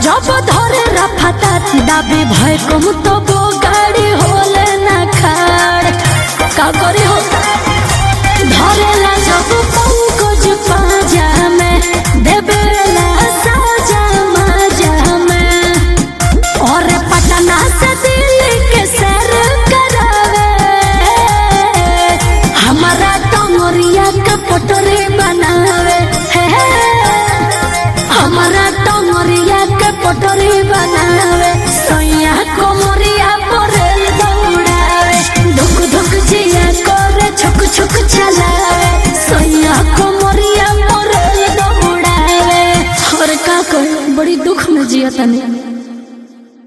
जब धरे रफता दाबी भय कम तो वो गाड़ी होले ना खाड़ का करे हो धरेला जब पंकज पाजा में देवेला साजा माजा में और पटना से दिल्ली के सैर करावे हमारा टंगरिया के पटरी बनावे हे हमारा टंगरिया के पटरी बनावे सोया कोमरिया परेल दौड़ावे धुक धुक जिया करे छुक छुक चलावे सोया कोमरिया परेल दौड़ावे और का कहे बड़ी दुख में जिया तनी